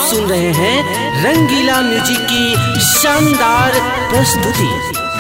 सुन रहे हैं रंगीला म्यूजिक की शानदार प्रस्तुति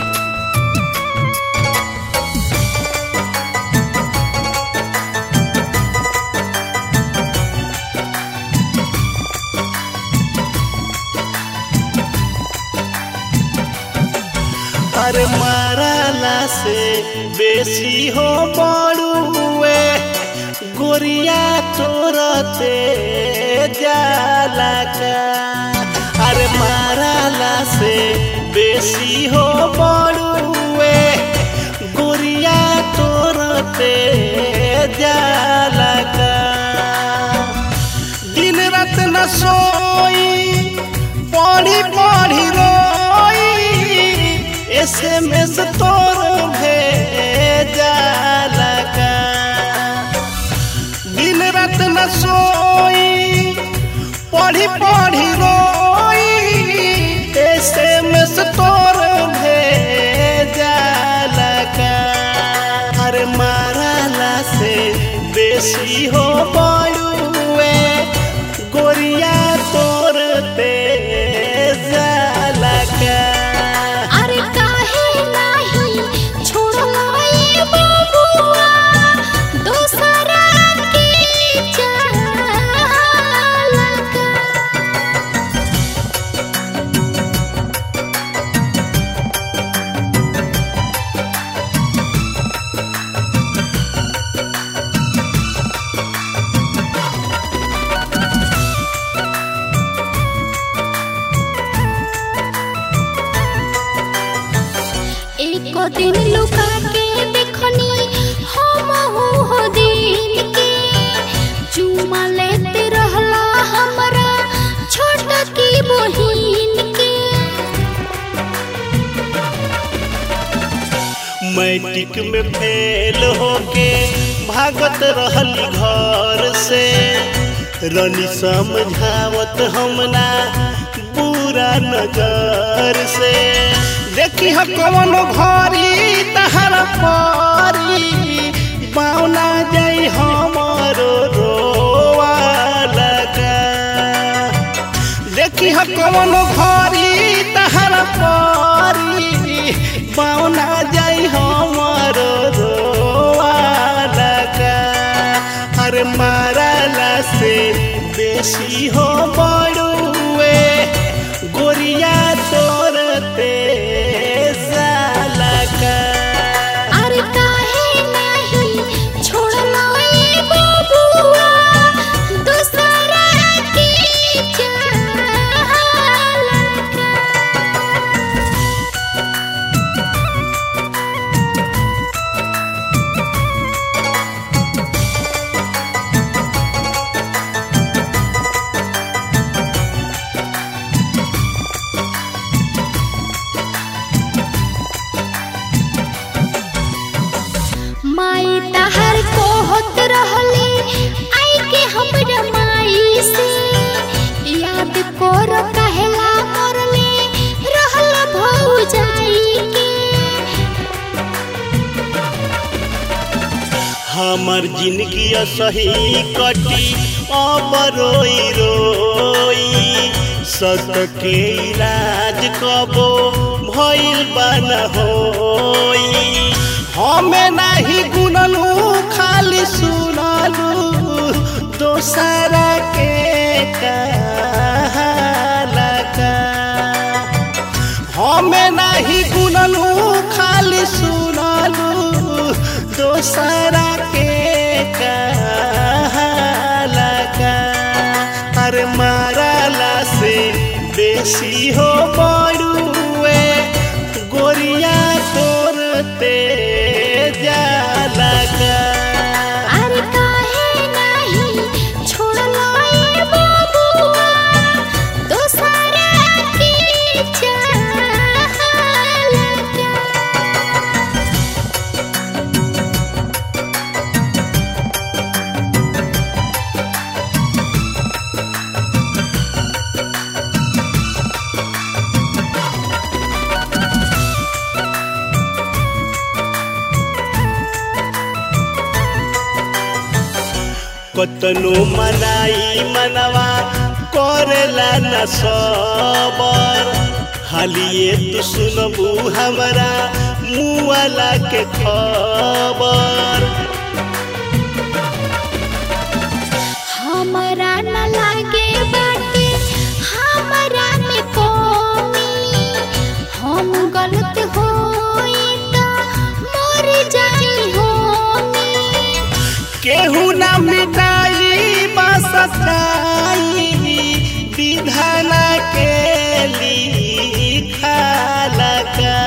अरे माराला से बेसी हो बड़ुए गोरिया तोरते जाला का अरे माराला से बेसी हो बड़ुए गोरिया तोरते जाला का दिन रात न सोई पढ़ी पढ़ी रोई एस एम एस तोर भेजा लगा दिन रात न सोई पढ़ी पढ़ी रोई एस एम एस तोर भेजा लगा अरे माराला से बेसी हो बड़ुए गोरिया तोर तेजा लगा अरे काहे नाही छोड़ला ये बबुआ दोसरा के चाल का एक दिन लुका के देखनी हम हो दिन के चुमा लेते रहला हमरा छोट की बहिन के मैट्रिक में फेल होके भागत रहली घर से रनी समझावत हमना बुरा नजर से देखी ह कौन घरी तहरा परी बावना जाई हमरो रोवा लगा देखी ह कौन घरी तहरा परी बावना जाई हमर रोआ लगा अरे मारला से बेसी हो बड़ुए गोरिया तोर तेजा लगा अरे काहे नाही छोड़ला ये बबुआ दोसरा के चाल का माई तहर को होत रहली आई के हमरा माई से याद कर कहला मरले रहल भौजाई के हमर जिंदगी सही कटी अब रोई रोई सत के इलाज कबो भइल बन होई हमें नहीं गुनलू खाली सुनलू दोसरा के कहाला का हमें नहीं गुनलू खाली सुनलू दोसरा के कहाला का अरे मारला से बेसी हो बड़ुए गोरिया तोर तेजा लगा अरे काहे नाही छोड़ला ये बबुआ दोसरा के चाल का कतनो मनाई मनवा करेला न सबर हालिए तू सुनबू हमरा मुआला के खबर हमरा न लागे बाटे हमरा में कोमी हम गलत होई त मर जाई होमी केहू न मिटाई बसताई विधाना के लिखाला का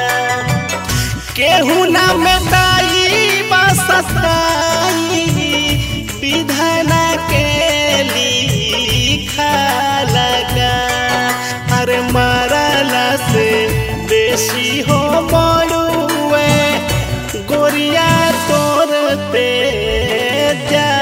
केहू न मिटाई बसताई विधाना के लिखाला का अरे मारला से बेसी हो बड़ुए गोरिया तोरते जा